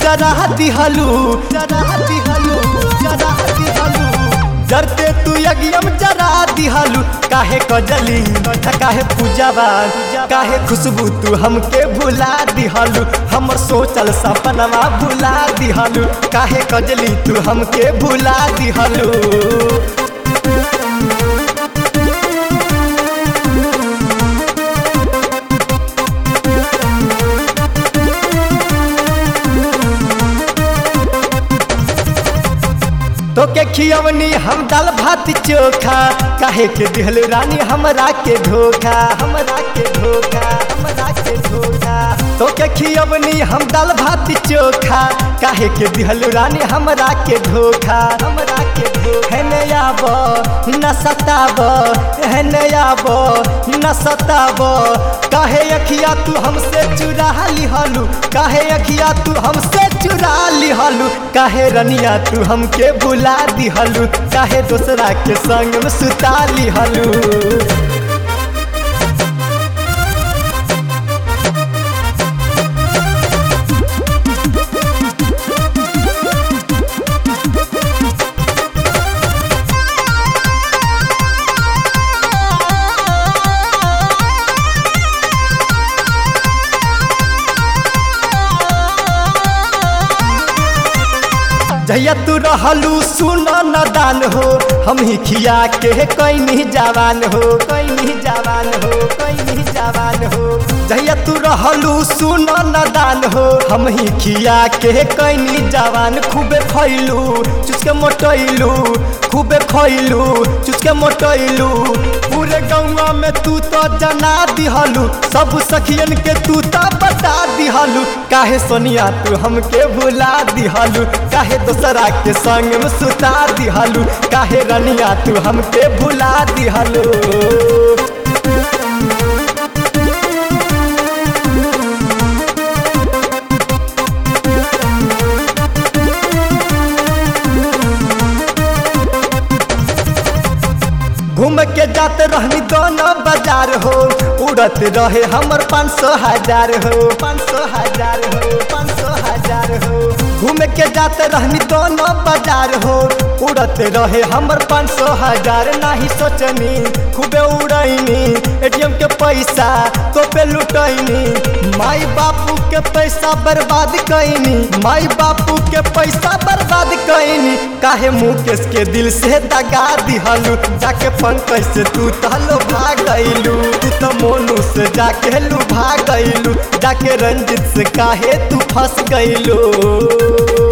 जरा दिहलू जरा दिहलू जरा दिहलू जरते तू यज्ञम जरा दिहलू काहे कजली काहे पूजावा काहे खुशबू तू हमके भुला दिहलू हमर सोचल सपनवा भुला दिहलू काहे कजली तू हमके भुला दिहलू तो के खियवनी हम दाल भात चोखा काहे के दिहल रानी हमरा के धोखा हमरा के धोखा हमरा के धोखा तो के खियवनी हम दाल भात चोखा काहे के दिहल रानी हमरा के धोखा हमरा के धोखा है आब न सताब है आब न सताब काहे अखिया तू हमसे चुरा लिहलू काहे अखिया तू हमसे चुरा लिहलू काहे रनिया तू हमके भुला दिहलू काहे दोसरा के संग में सुता लिहलू जहिया तू रहलू सुन न दान हो हम ही खिया के कैनी जवान हो कैनी जवान हो कैनी जवान हो जहिया तू रहलू सुन न दान हो हम ही खिया के कैनी जवान खूबे खैलू चुसके मोटैलू खूबे खैलू चुसके मोटैलू पूरे गौवा में तू तो जना दिहलू सब सखियन के तू तो बता दिहलू काहे सोनिया तू हमके भुला दिहलू काहे दोसरा के संग में सुता दिहलू काहे रनिया तू हमके भुला दिहलू घूम के जाते रहनी दोनों बाजार हो उड़त रहे हमर पाँच सौ हजार हो पाँच सौ हजार हो पाँच सौ हजार हो घूम के जाते रहनी दोनों बाजार हो उड़त रहे हमर पाँच सौ हजार नाही सोचनी खूबे उड़ैनी एटीएम के पैसा तो पे लुटैनी माई बापू के पैसा बर्बाद कैनी माई बापू के पैसा बर्बाद कैनी काहे मुकेश के दिल से दगा दिहलू जाके पंकज से तू तहलो भाग गईलू तू तो मोनू से जाके लू भाग गईलू जाके रंजित से काहे तू फंस गईलू